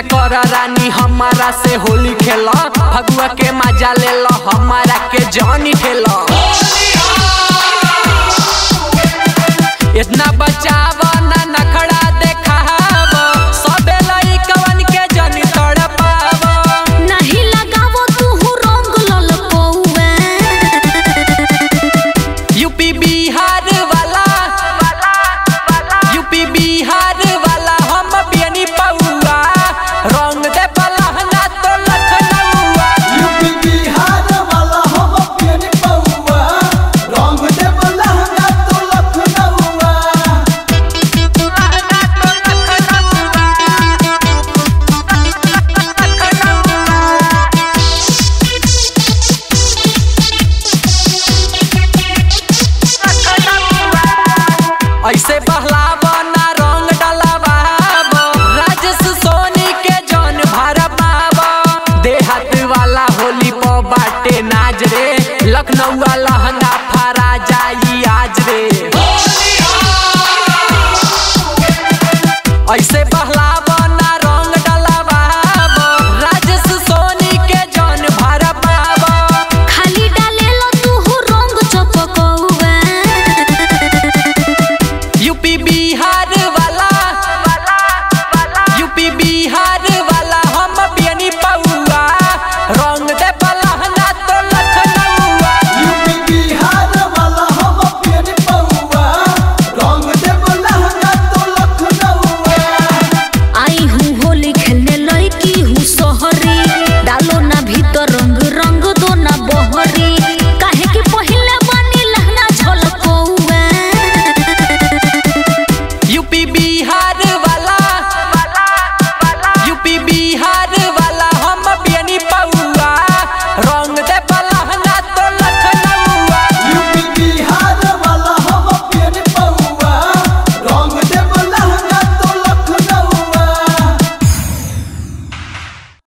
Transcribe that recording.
कर रानी हमारा से होली खेल फगुआ के मजा ले लो हमारा के जानी खेल इतना बचाव ना नखड़ा देखाव सबे लइकवन के जनी तड़पाव नहीं लगावो तू रंग ललकौआ यूपी बिहार वाला यूपी बिहार वाला हम बेनी पौआ रंग दे बलहना तो लखनऊआ यूपी बिहार वाला हम पियन पौआ रंग देव लहंगा तो लखनऊआ ऐसे बहलाव ना रंग डलवाव राजेश सोनी के जौन भर पाव देहात वाला होली प बाटे नाज रे लखनऊ लहंगा फरा जाई आज रे ऐसे